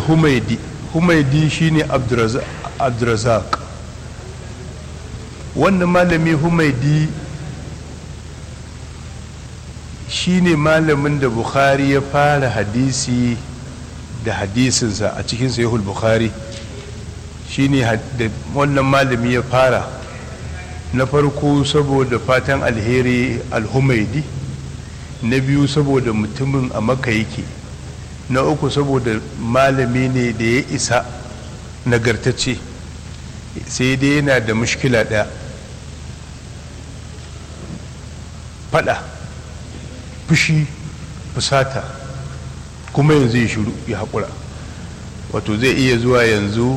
humaidi humaidi shine abdurazak wannan malami humaidi shine malamin da bukhari ya fara hadisi da hadisinsa a cikin sahihul bukhari shine da wannan malami ya fara na farko saboda fatan alheri alhumaidi na biyu saboda mutumin a maka yake na uku saboda malami ne da ya isa nagartacce sai dai yana da mushkila ɗaya fada fushi fusata kuma yanzu ya shiru ya haƙura wato zai iya zuwa yanzu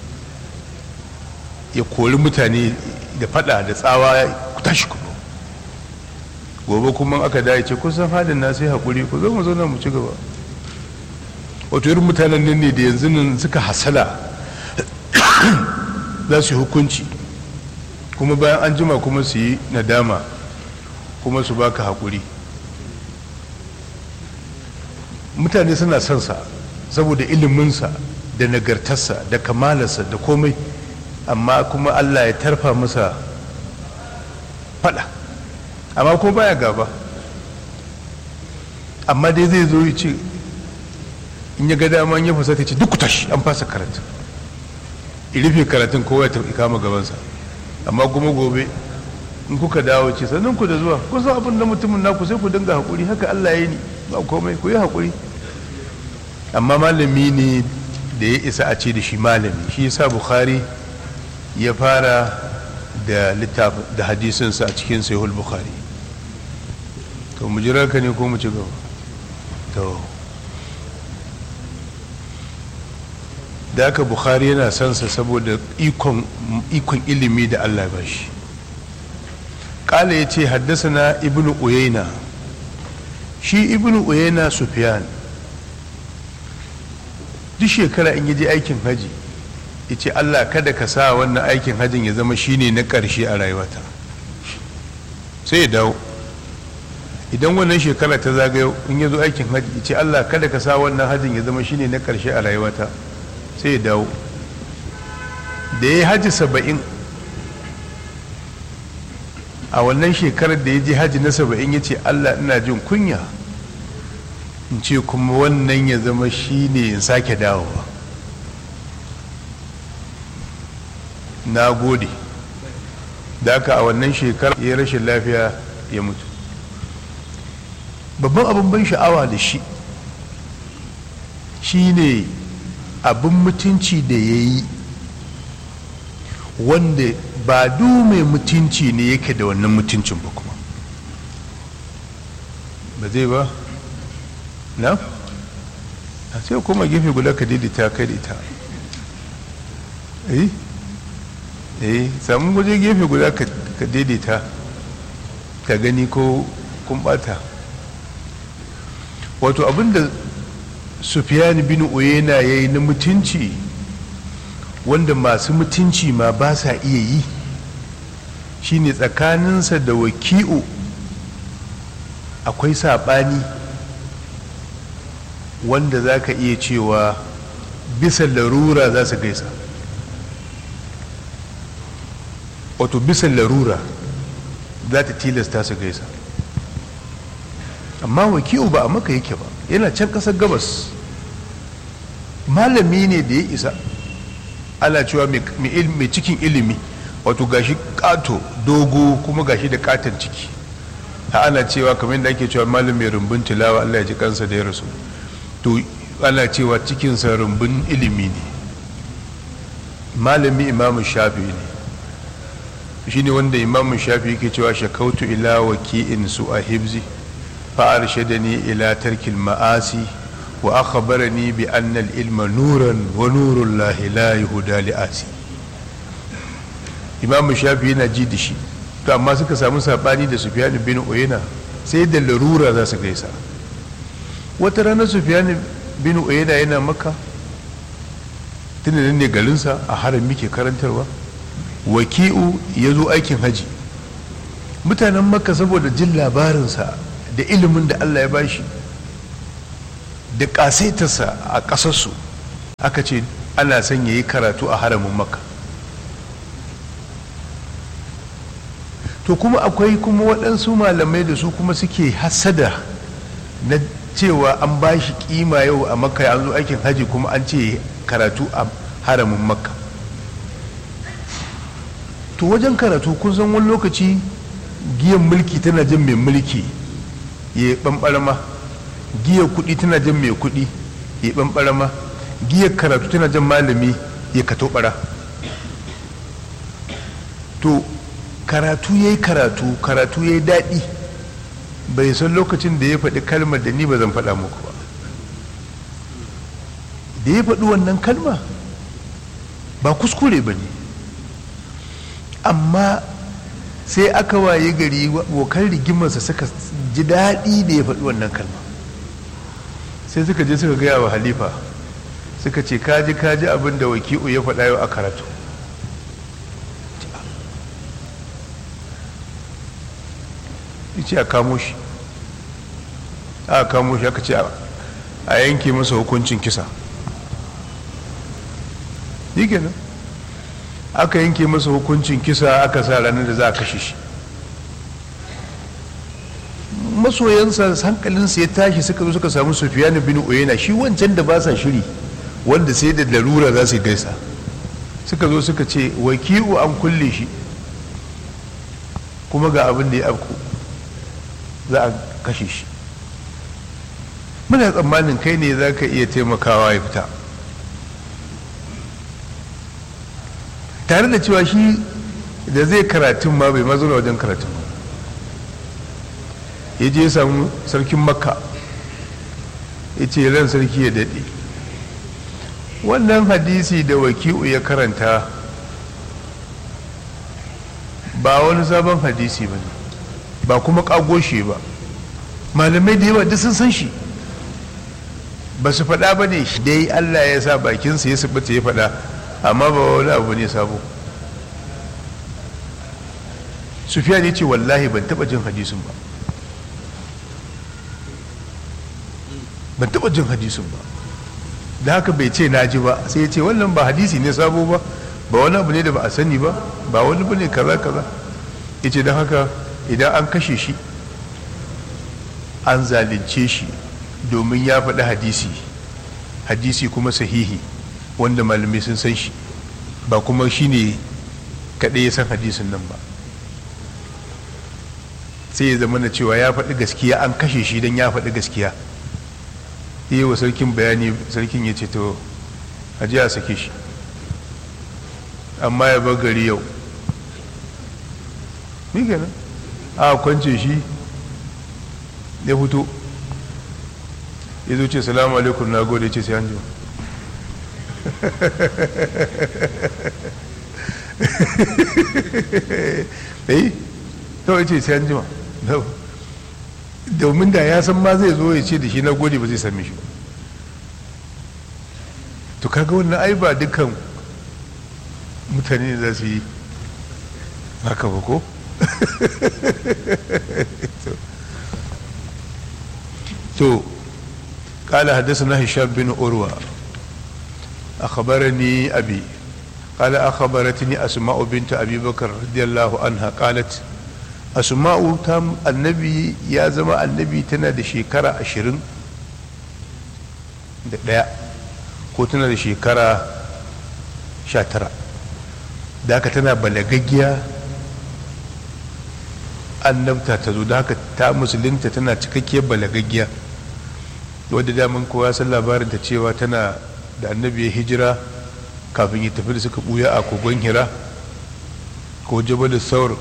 ya kori mutane da fada da tsawa ku tashi ku gobe kuma aka dace ce kusan halin na sai haƙuri ku zo mu zauna mu ci gaba wato irin mutanen nan ne da yanzu nan suka hasala za su yi hukunci kuma bayan an jima kuma su yi nadama kuma su baka haƙuri mutane suna son sa saboda iliminsa da nagartarsa da kamalarsa da komai amma kuma allah ya tarfa masa fada amma kuma baya gaba amma dai zai zo ya ce in ya ga dama ya fasa ta ce duk tashi an fasa karatu rufe karatun kowa ya tafi kama gabansa amma kuma gobe in kuka dawo ce sannan ku da zuwa kusan abin da mutumin naku sai ku dinga haƙuri haka allah ya yi ni ba komai ku yi haƙuri amma malami ne da ya isa a ce da shi malami shi yasa bukhari ya fara da littafin da hadisinsa a cikin sahihul bukhari to mu jira ka ne ko mu ci gaba to da aka bukhari yana son sa saboda ikon ilimi da allah ba shi kala ya ce haddasa na ibnu uyayna shi ibnu uyayna sufyan duk shekara in yaje aikin haji ya ce allah kada ka sa wannan aikin hajin ya zama shine na ƙarshe a rayuwata sai ya dawo idan wannan shekara ta zagayo in ya zo aikin haji ya ce allah kada ka sa wannan hajin ya zama shine na ƙarshe a rayuwata sai ya dawo da ya yi haji saba'in a wannan shekarar da ya je haji na saba'in ya ce allah ina jin kunya in ce kuma wannan ya zama shi ne in sake dawowa na gode da aka a wannan shekarar ya rashin lafiya ya mutu babban abin ban sha'awa da shi shi ne abin mutunci da ya yi wanda ba du mai mutunci ne yake da wannan mutuncin ba kuma ba zai ba na? a sai kuma gefe guda ka daidaita kai da ita eh eh samun waje gefe guda ka daidaita ka gani ko kun bata wato abinda sufiyani bin uyena ya yi na mutunci wanda masu mutunci ma ba sa iya yi shine tsakaninsa da waki'u akwai saɓani wanda za ka iya cewa bisa larura za su gaisa wato bisa larura za ta tilasta su gaisa amma waki'u ba a maka yake ba yana can ƙasar gabas malami ne da ya isa ana cewa mai cikin ilimi wato gashi kato dogo kuma gashi da katon ciki ha ana cewa kamar da ake cewa malam mai rumbun tilawa Allah ya ji kansa da ya rasu to ana cewa cikinsa rumbun ilimi ne malami imamu shafi ne shi ne wanda imamu shafi yake cewa shakautu ila waki'in su a hibzi fa'ar shadani ila tarkil ma'asi wa akhbarani bi anna al-ilma nuran wa nurul lahi la yuhda li asi imamu shafi yana ji da shi to amma suka samu sabani da sufyan bin uyayna sai da larura za su gaisa wata rana sufyan bin uyayna yana maka tunanin ne garinsa a harami ke karantarwa waki'u ya zo aikin haji mutanen makka saboda jin labarinsa da ilimin da allah ya bashi da ƙasaitarsa a ƙasarsu aka ce ana son ya yi karatu a haramin makka to kuma akwai kuma waɗansu malamai da su kuma suke hasada na cewa an ba shi kima yau a makka an zo aikin haji kuma an ce karatu a haramin makka to wajen karatu kun san wani lokaci giyan mulki tana jan mai mulki ya ɓanɓarama giyar kuɗi tana jan mai kuɗi ya ɓanɓarama giyar karatu tana jan malami ya kato ɓara to karatu ya yi karatu karatu ya yi daɗi bai san lokacin da ya faɗi kalmar da ni ba zan faɗa muku ba da ya faɗi wannan kalma ba kuskure ba ne amma sai aka waye gari abokan rigimarsa suka ji daɗi da ya faɗi wannan kalma sai suka je suka gaya wa halifa suka ce kaji kaji abin da waki'u ya faɗa yau a karatu ce a kamo shi a kamo shi aka ce a yanke masa hukuncin kisa yi kenan aka yanke masa hukuncin kisa aka sa ranar da za a kashe shi masoyansa hankalinsa ya tashi suka zo suka samu sufiyanu bin uyena shi wancan da ba sa shiri wanda sai da larura za su gaisa suka zo suka ce wakilu an kulle shi kuma ga abin da ya afku za a kashe shi muna tsammanin kai ne za ka iya taimakawa ya fita tare da cewa shi da zai karatun ma bai mazuna wajen karatun ba ya je samu sarkin makka ya ce ran sarki ya daɗe wannan hadisi da waki'u ya karanta ba wani sabon hadisi ba ne ba kuma ƙagoshe ba malamai da yawa duk sun san shi ba su faɗa ba ne shi dai allah ya sa bakinsa ya sabata ya faɗa amma ba wani abu ne sabo sufiya ne ce wallahi ban taɓa jin hadisin ba ban taɓa jin hadisin ba da haka bai ce na ji ba sai ya ce wannan ba hadisi ne sabo ba ba wani abu ne da ba a sani ba ba wani ba ne kaza kaza ya ce don haka idan an kashe shi an zalunce shi domin ya faɗi hadisi hadisi kuma sahihi wanda malamai sun san shi ba kuma shi ne kaɗai ya san hadisin nan ba sai ya zama na cewa ya faɗi gaskiya an kashe shi don ya faɗi gaskiya yi wa sarkin bayani sarkin ya ce to a ji a sake shi amma ya bar gari yau ni kenan a kwance shi ya fito ya zo ce salamu alaikum na gode ce sai an jima eh to ce sai an jima domin da ya san ma zai zo ya ce da shi na gode ba zai same shi ba to kaga wannan ai ba dukkan mutane za su yi haka ba ko to قال حدثنا هشام بن أروى أخبرني أبي قال أخبرتني أسماء بنت أبي بكر رضي الله عنها قالت أسماء تام النبي يا زما النبي تنا da shekara ashirin da ɗaya ko tana da shekara sha tara da haka tana balagaggiya annabta ta zo da haka ta musulunta tana cikakkiyar balagaggiya wadda daman kowa san labarin ta cewa tana da annabi ya hijira kafin ya tafi da suka buya a kogon hira ko jabal saur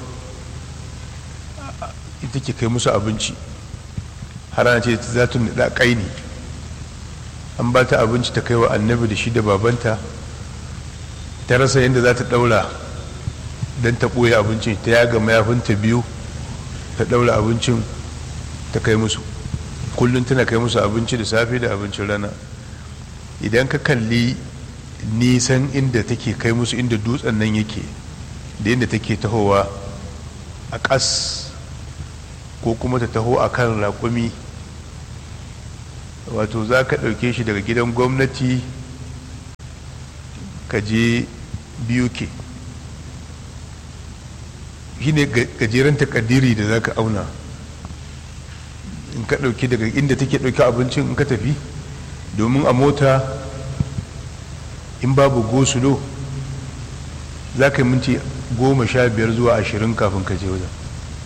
ita ke kai musu abinci har ana ce za ta nada kaini an ba ta abinci ta kai wa annabi da shi da babanta ta rasa yadda za ta daura don ta ɓoye abincin ta yaga mayafinta biyu ta daura abincin ta kai musu kullum tana kai musu abinci da safe da abincin rana idan ka kalli nisan inda take kai musu inda dutsen nan yake da inda take tahowa a ƙas ko kuma ta taho a kan raƙumi wato za ka ɗauke shi daga gidan gwamnati ka je biyu ke shi ne gajeren takadiri da za ka auna in ka ɗauki daga inda take ɗauki abincin in ka tafi domin a mota in babu gosulo za ka yi minti goma sha biyar zuwa ashirin kafin ka je wajen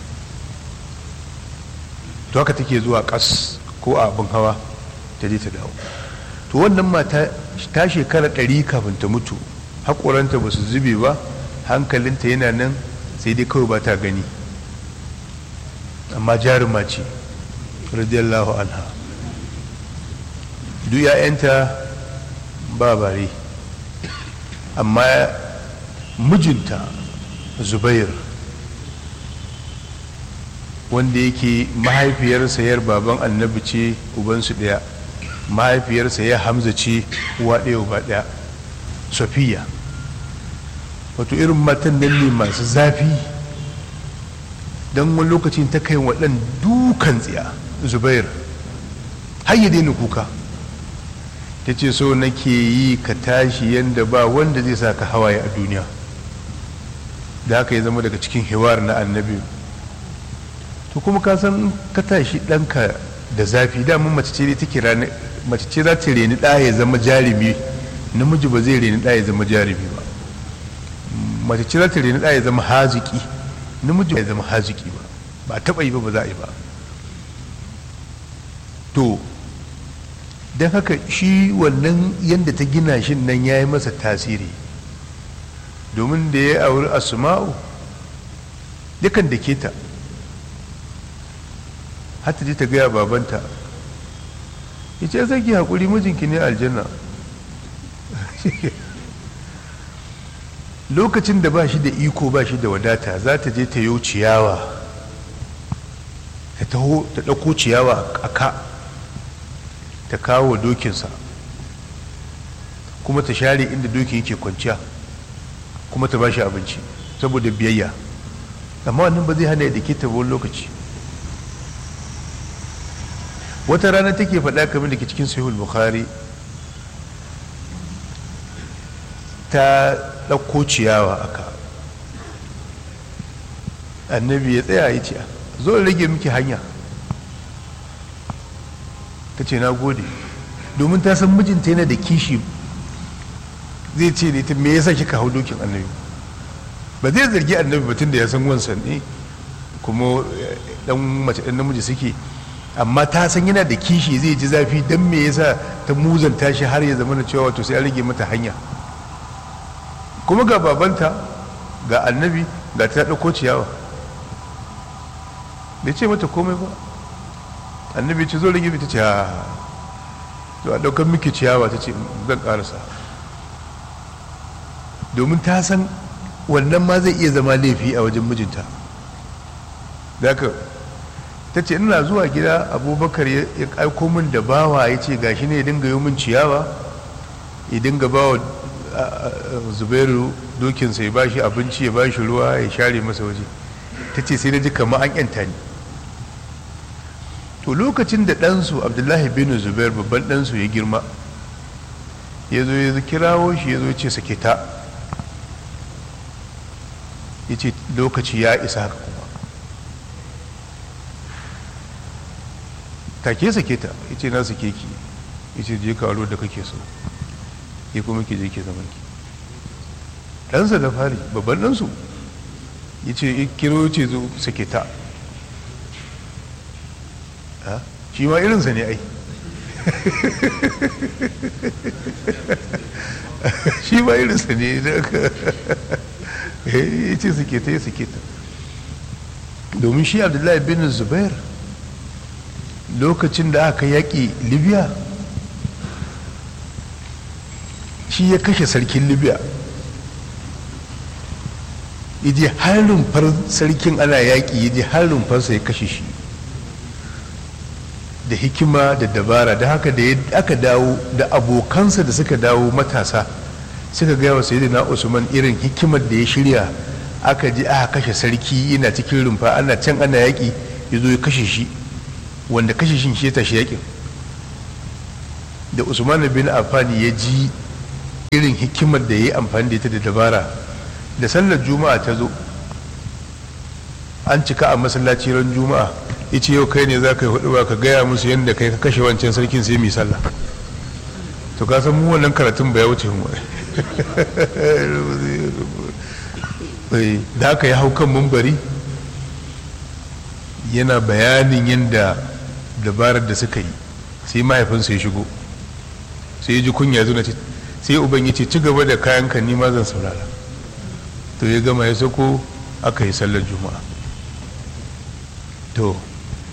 to haka take zuwa kas ko a abin hawa ta je ta dawo to wannan mata ta shekara ɗari kafin ta mutu haƙoranta ba su zube ba hankalinta yana nan sai dai kawai ba ta gani amma jaruma ce radiyallahu anha duk ‘ya'yanta ba bare amma mijinta zubair wanda yake mahaifiyarsa yar baban annabi ce ubansu ɗaya mahaifiyarsa ya hamza ce uwa ɗaya uba ɗaya sofiya wato irin matan nan ne masu zafi don wani lokacin ta kai waɗan dukan tsiya zubair har ya daina kuka ta ce so nake yi ka tashi yadda ba wanda zai sa ka hawaye a duniya da haka ya zama daga cikin hiwar na annabi to kuma ka san ka tashi ɗanka da zafi damun mace ce take mace ce za ta reni ɗaya ya zama jarumi namiji ba zai reni ɗaya ya zama jarumi ba mace ce za ta reni ɗaya ya zama haziki namiji ba ya zama haziki ba ba taɓa yi ba ba za a yi ba to don haka shi wannan yadda ta gina shi nan ya yi masa tasiri domin da ya auri asma'u dukan da ke ta hata ji ta gaya babanta ya ce zaki haƙuri mijinki ne aljanna lokacin da ba shi da iko ba shi da wadata za ta je ta yi ciyawa ta taho ta ɗauko ciyawa a ka ta kawo dokinsa kuma ta share inda dokin yake kwanciya kuma ta ba shi abinci saboda biyayya amma wannan ba zai hana ya dake ta wani lokaci wata rana take faɗa kamar da ke cikin sahihul bukhari ta ɗauko ciyawa aka annabi ya tsaya ya ce zo rage miki hanya ta ce na gode domin ta san mijinta yana da kishi zai ce ne ta me yasa kika hau dokin annabi ba zai zargi annabi batun da ya san wansan ne kuma dan mace dan namiji suke amma ta san yana da kishi zai ji zafi dan me yasa ta muzanta shi har ya zama na cewa wato sai an rage mata hanya kuma ga babanta ga annabi ga ta ɗauko ciyawa bai ce mata komai ba annabi ce zo rage ta ce ha to a ɗaukar miki ciyawa ta ce zan ƙarasa domin ta san wannan ma zai iya zama laifi a wajen mijinta da ta ce ina zuwa gida abubakar ya aiko min da bawa ya ce gashi ne ya dinga yi min ciyawa ya dinga ba wa zubairu dokinsa ya bashi abinci ya bashi ruwa ya share masa waje ta ce sai na ji kamar an yanta ni to lokacin da ɗansu abdullahi bin zubair babban ɗansu ya girma ya zo ya kirawo shi ya zo ya ce sake ta ya ce lokaci ya isa haka kuma take sake ta ya ce na sake ki ya ce je karo da kake so ya kuma ke je ke zaman ki ɗansa da fari babban ɗansu ya ce kiro ce zo sake ta shi ma irinsa ne ai shi ma irinsa ne ya ce suke ta ya suke ta domin shi abdullahi bin zubair lokacin da aka yaƙi libya shi ya kashe sarkin libya yaje har rumfar sarkin ana yaƙi yaje har rumfarsa ya kashe shi da hikima da dabara da haka da aka dawo da abokansa da suka dawo matasa suka gaya wa sayyidina usman irin hikimar da ya shirya aka ji aka kashe sarki yana cikin rumfa ana can ana yaƙi ya zo ya kashe shi wanda kashe shi shi ya tashi yaƙin da usman bin affan ya ji irin hikimar da ya yi amfani da ita da dabara da sallar juma'a ta zo an cika a masallaci ran juma'a yace yau kai ne za ka yi hudu ba ka gaya musu yadda kai ka kashe wancan sarkin sai mai sallah to ka san mu wannan karatun ba ya wuce mu da aka yi hau kan mumbari yana bayanin yadda dabarar da suka yi sai mahaifinsa ya shigo sai ya ji kunya zuna ce sai uban ya ce ci gaba da kayan ka nima zan saurara to ya gama ya sako aka yi sallar juma'a to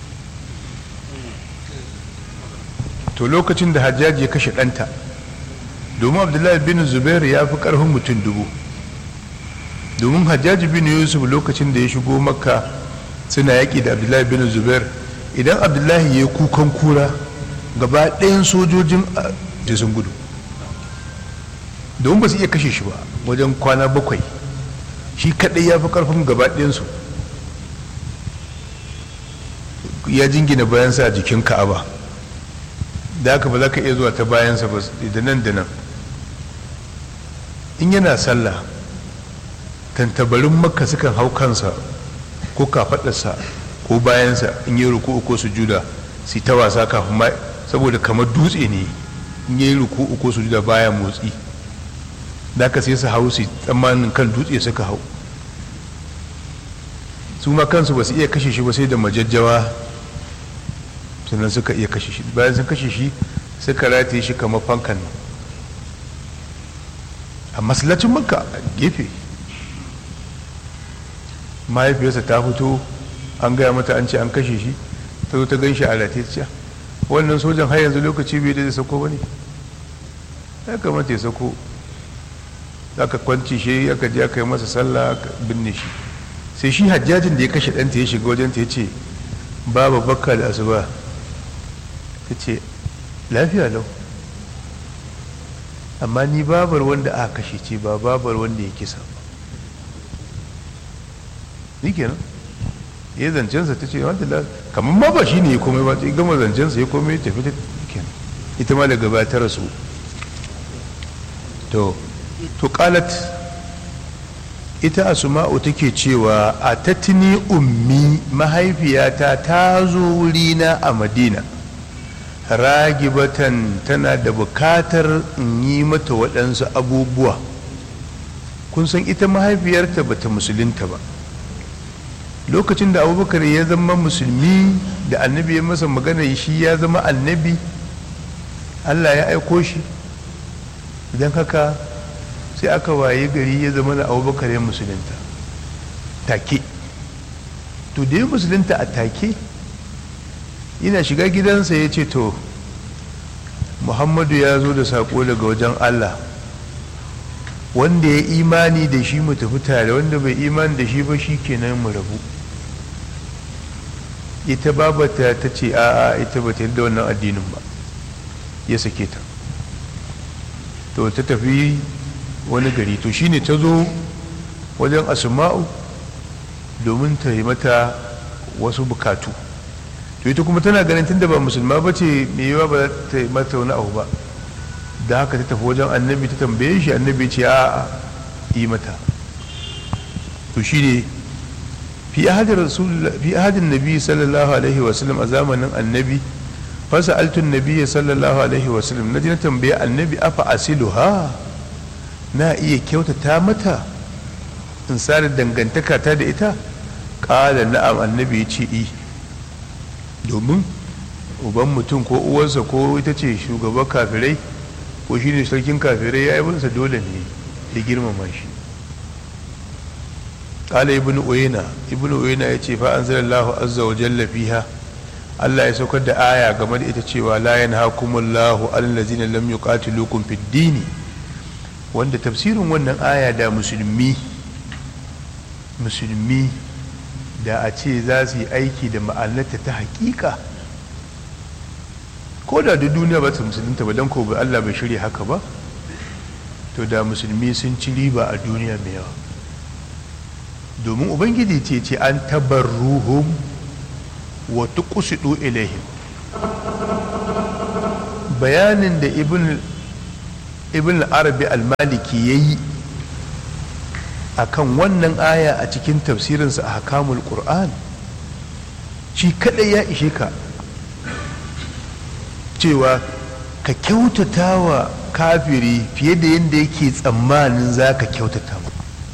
to lokacin da hajjaji ya kashe ɗanta domin abdullahi bin zubair ya fi ƙarfin mutum dubu domin hajjaji bin yusuf lokacin da ya shigo makka suna yaƙi da abdullahi bin zubair idan abdullahi ya yi kukan kura gaba ɗayan sojojin a sun gudu domin ba su iya kashe shi ba wajen kwana bakwai shi kaɗai ya fi ƙarfin gaba ɗayansu ya jingina bayansa a jikin ka'aba da haka ba za ka iya zuwa ta bayansa ba da nan da nan in yana sallah tantabarin makka sukan hau kansa ko kafaɗarsa ko bayansa in yi ruku ko sujuda su ta wasa kafin ma saboda kamar dutse ne in yi ruku ko sujuda baya motsi da ka sai su hau su tsammanin kan dutse suka hau su ma kansu ba su iya kashe shi ba sai da majajjawa sannan suka iya kashe shi bayan sun kashe shi suka rataye shi kamar fankan a masallacin makka a gefe mahaifiyarsa ta fito an gaya mata an ce an kashe shi ta zo ta gan shi a rataye wannan sojan har yanzu lokaci bai da zai sako ba ne ya kamata ya sako aka kwanci shi aka je aka yi masa sallah aka binne shi sai shi hajjajin da ya kashe ɗanta ya shiga wajen ta ya ce baba bakka da asuba ta ce lafiya lau amma ni babar wanda aka kashe ce ba babar wanda ya kisa ba ni kenan ya zancensa ta ce wanda kamar ma ba shi ne ya komai ba ta gama zancensa ya komai ya tafi ta kenan ita ma daga ba ta rasu to to qalat ita asma'u take cewa a tatini ummi mahaifiyata ta zo wurina a madina ragibatan tana da bukatar in yi mata waɗansu abubuwa kun san ita mahaifiyarta bata musulunta ba lokacin da abubakar ya zama musulmi da annabi ya masa magana shi ya zama annabi allah ya aiko shi idan haka sai aka waye gari ya zama na abubakar ya musulunta take to da ya musulunta a take yana shiga gidansa ya ce to muhammadu ya zo da saƙo daga wajen allah wanda ya imani da shi mu tafi tare wanda bai imani da shi ba shi kenan mu rabu ita babata ta ce a'a ita ba ta da wannan addinin ba ya sake ta to ta tafi wani gari to shine ta zo wajen asma'u domin ta yi mata wasu bukatu to ita kuma tana ganin tunda ba musulma ba ce mai yawa ba ta yi mata wani abu ba da haka ta tafi wajen annabi ta tambaye shi annabi ce a yi mata to shine fi ahadin rasul fi ahadin nabi sallallahu alaihi wasallam a zamanin annabi fasa altun nabi sallallahu alaihi wasallam na ji na tambaye annabi afa asiluha na iya kyautata mata in sare dangantaka ta da ita ƙala na'am annabi ya ce i domin uban mutum ko uwarsa ko ita ce shugaban kafirai ko shi ne sarkin kafirai ya yi binsa dole ne ya girmama shi ƙala ibn uyena ibn uyena ya ce fa an zara allahu azza wa jalla fiha allah ya saukar da aya game da ita cewa la yanhakumullahu allazina lam yuqatilukum fid dini wanda tafsirin wannan aya da musulmi musulmi da a ce za su yi aiki da ma'anarta ta hakika ko da da duniya ba ta musulunta ba don ko ba Allah bai shirya haka ba to da musulmi sun ci riba a duniya mai yawa domin ubangiji ce ce an tabarruhum wa tuqsidu ilaihim bayanin da ibn ibn arabi al-maliki ya yi a kan wannan aya a cikin tafsirinsa a hakamul qur'an shi kadai ya ishe ka cewa ka kyautata wa kafiri fiye da yadda yake tsammanin za ka kyautata mu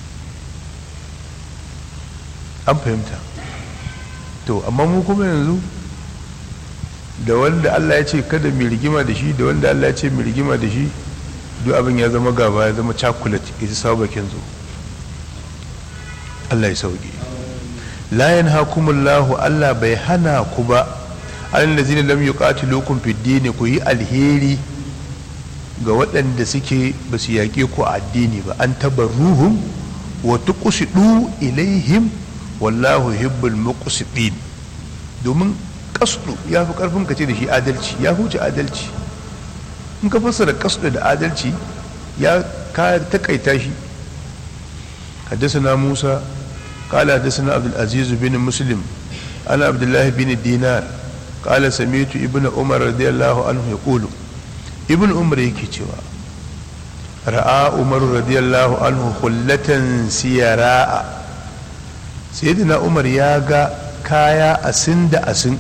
an fahimta to amma mu kuma yanzu da wanda Allah ya ce kada mai rigima da shi da wanda Allah ya ce mai rigima da shi duk abin ya zama gaba ya zama chocolate ya ji sabakin zo Allah ya sauke la yanhakumullahu Allah bai hana ku ba allazina lam yuqatilukum fid din ku yi alheri ga waɗanda suke ba su yaƙe ku a addini ba an tabarruhum wa tuqsidu ilaihim wallahu hibbul muqsidin domin kasdu ya fi karfin ka ce da shi adalci ya huce adalci in ka fassara kasdu da adalci ya ka takaita shi حدثنا موسى قال حدثنا عبد العزيز بن مسلم أنا عبد الله بن دينار قال سمعت ابن عمر رضي الله عنه يقول ابن عمر yake cewa ra'a umar radiyallahu anhu hullatan siyara'a sayyidina umar ya ga kaya asin da asin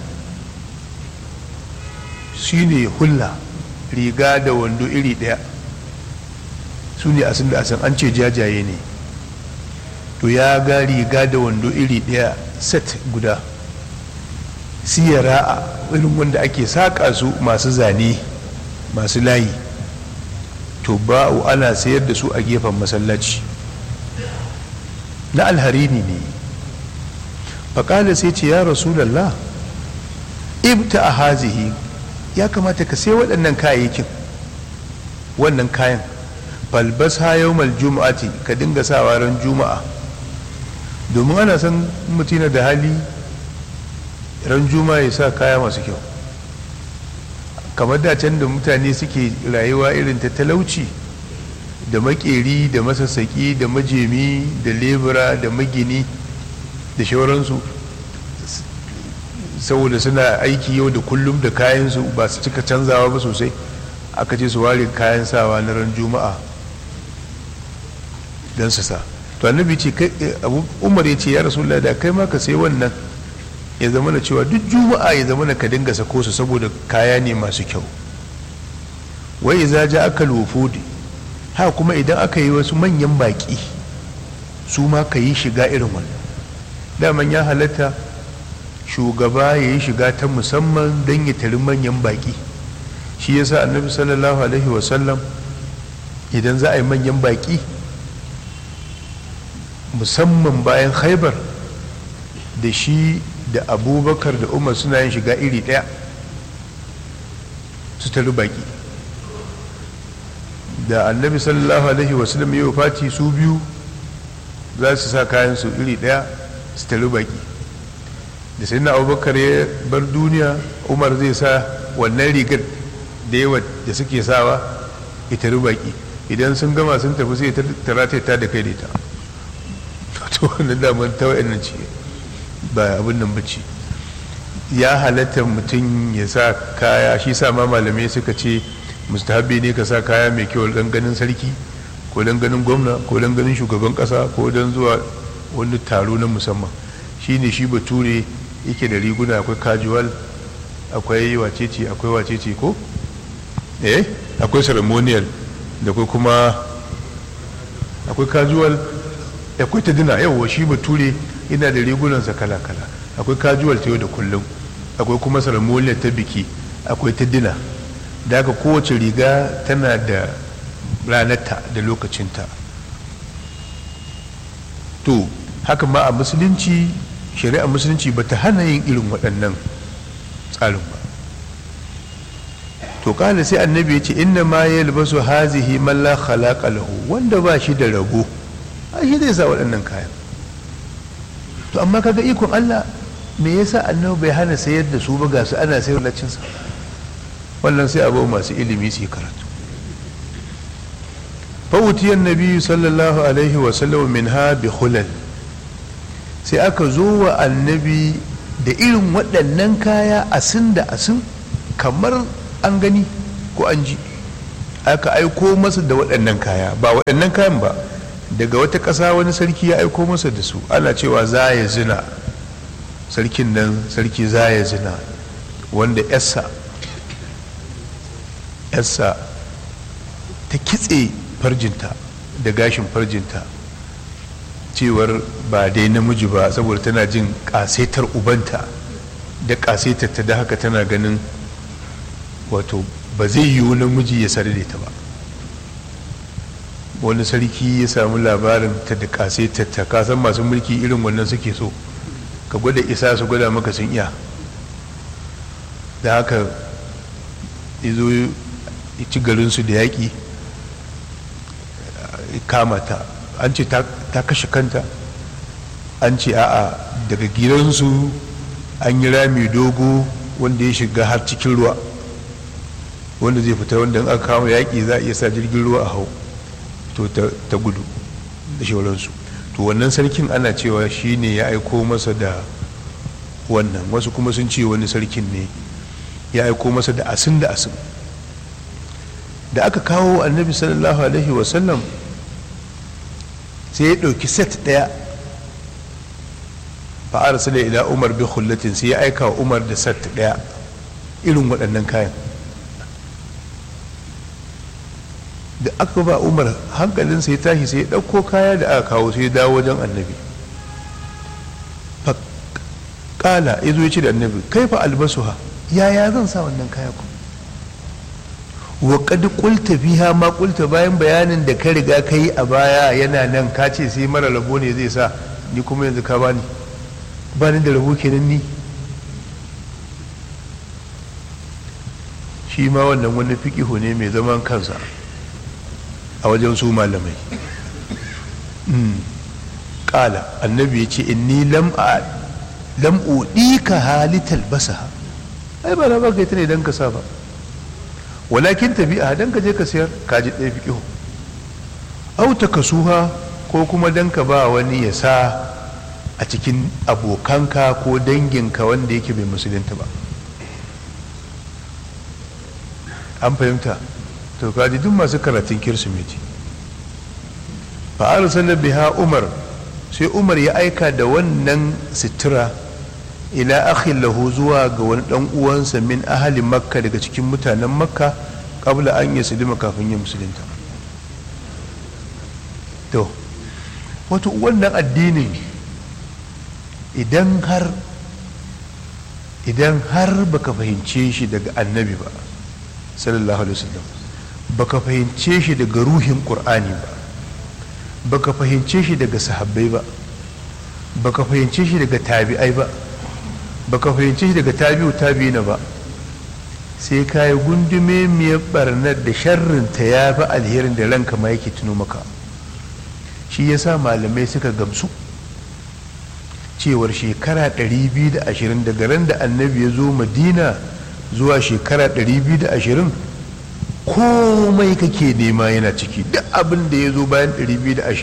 shine hulla riga da wando iri daya su ne asin da asin an ce jajaye ne to ya ga riga da wando iri daya set guda siyara a irin wanda ake saƙa su masu zane masu layi to ba'u ana sayar da su a gefen masallaci na alharini ne faƙala sai ce ya rasulallah ibta a hazihi ya kamata ka sai waɗannan kayayyakin wannan kayan falbas ha yawmal juma'ati ka dinga sawa ran juma'a domin ana san mutina da hali ran juma'a ya sa kaya masu kyau kamar da can da mutane suke rayuwa irin ta talauci da makeri da masassaki da majemi da lebura da magini da shauransu saboda suna aiki yau da kullum da kayansu ba su cika canzawa ba sosai aka ce su ware kayan sawa na ran juma'a don su sa to annabi ce umar ya ce ya rasulullah da kai ma ka sai wannan ya zama na cewa duk juma'a ya zama na ka dinga sako su saboda kaya ne masu kyau wai za ja aka lufudi ha kuma idan aka yi wasu manyan baki su ma ka yi shiga irin wannan daman ya halatta shugaba ya yi shiga ta musamman don ya tari manyan baki shi yasa annabi sallallahu alaihi wasallam idan za a yi manyan baki musamman bayan haibar da shi da abubakar da umar suna yin shiga iri ɗaya su tari baki da annabi sallallahu alaihi wasallam ya fati su biyu za su sa kayan su iri ɗaya su tari baki da sai na abubakar ya bar duniya umar zai sa wannan rigar da yawa da suke sawa ya tari baki idan sun gama sun tafi sai tara ta da kai da ita to wannan damar ta wa'annan ce ba abin nan bace ya halatta mutum ya sa kaya shi sa ma malamai suka ce mustahabi ne ka sa kaya mai kyau dan ganin sarki ko dan ganin gwamna ko dan ganin shugaban kasa ko dan zuwa wani taro na musamman shine shi bature yake da riguna akwai casual akwai wacece akwai wacece ko eh akwai ceremonial da akwai kuma akwai casual akwai ta dina yawwa shi bature ina da rigunansa kala-kala akwai casual ta yau da kullum akwai kuma ceremonial ta biki akwai ta dina da haka kowace riga tana da ranarta da lokacinta to haka ma a musulunci shari'a musulunci ba ta hana yin irin waɗannan tsarin ba to kala sai annabi ya ce inna ma ya libasu hazihi man la khalaqa lahu wanda ba shi da rabo ai shi zai sa waɗannan kayan to amma kaga ikon Allah me yasa annabi bai hana sayar da su ba ga su ana sayar lacin sa wannan sai abu masu ilimi su karatu fawutiyan nabi sallallahu alaihi wa sallam min ha bi khulal sai aka zo wa annabi da irin waɗannan kaya asin da asin kamar an gani ko an ji aka aiko masa da waɗannan kaya ba waɗannan kayan ba daga wata ƙasa wani sarki ya aiko masa da su ana cewa za ya zina sarkin nan sarki za ya zina wanda yassa yassa ta kitse farjinta da gashin farjinta cewar ba dai namiji ba saboda tana jin ƙasetar ubanta da ƙasetar ta da haka tana ganin wato ba zai yiwu namiji ya sare ta ba wani sarki ya samu labarin ta da ƙasetar ta kasan masu mulki irin wannan suke so ka gwada isa su gwada maka sun iya da haka izo ya ci garinsu da yaƙi kama ta an ce ta kashe kanta an ce a'a daga gidansu an yi rami dogo wanda ya shiga har cikin ruwa wanda zai fita wanda aka kama yaƙi za a iya sa jirgin ruwa a hau to ta gudu da shauransu to wannan sarkin ana cewa shi ne ya aiko masa da wannan wasu kuma sun ce wani sarkin ne ya aiko masa da asin da asin da aka kawo annabi sallallahu alaihi wasallam sai ya ɗauki set ɗaya fa'ar su da ila umar bi hullatin sai ya aika wa umar da set ɗaya irin waɗannan kayan da aka ba umar hankalinsa ya tashi sai ya ɗauko kaya da aka kawo sai ya dawo wajen annabi kala ya zo ya ce da annabi kai fa albasuha yaya zan sa wannan kaya ku wa kad qulta biha ma qulta bayan bayanin da ka riga ka yi a baya yana nan ka ce sai mara rabo ne zai sa ni kuma yanzu ka bani bani da rabo kenan ni shi ma wannan wani fiqihu ne mai zaman kansa a wajen su malamai kala annabi ya ce inni lam a lam ka halital basaha ai ba na baka ita ne don ka sa ba walakin tabi'a don ka je ka sayar ka ji ɗaya fiƙihu au ta kasuha ko kuma don ka ba wani ya sa a cikin abokanka ko danginka wanda yake bai musulunta ba an fahimta to kaji duk masu karatun kirsimeti fa'ar sanar biha umar sai umar ya aika da wannan sitira ila akhin lahu zuwa ga wani dan uwansa min ahali makka daga cikin mutanen makka kabla an yi silima kafin ya musulunta to wato wannan addinin idan har idan har baka fahimce shi daga annabi ba sallallahu alaihi wasallam baka fahimce shi daga ruhin qur'ani ba baka fahimce shi daga sahabbai ba baka fahimce shi daga tabi'ai ba baka fahimce shi daga tabi'u tabi'ina ba sai ka yi gundume miyar barnar da sharrinta ya fi alherin da ranka ma yake tuno maka shi yasa malamai suka gamsu cewar shekara 220 daga ran da annabi ya zo madina zuwa shekara 220 komai kake nema yana ciki duk abin da ya zo bayan 220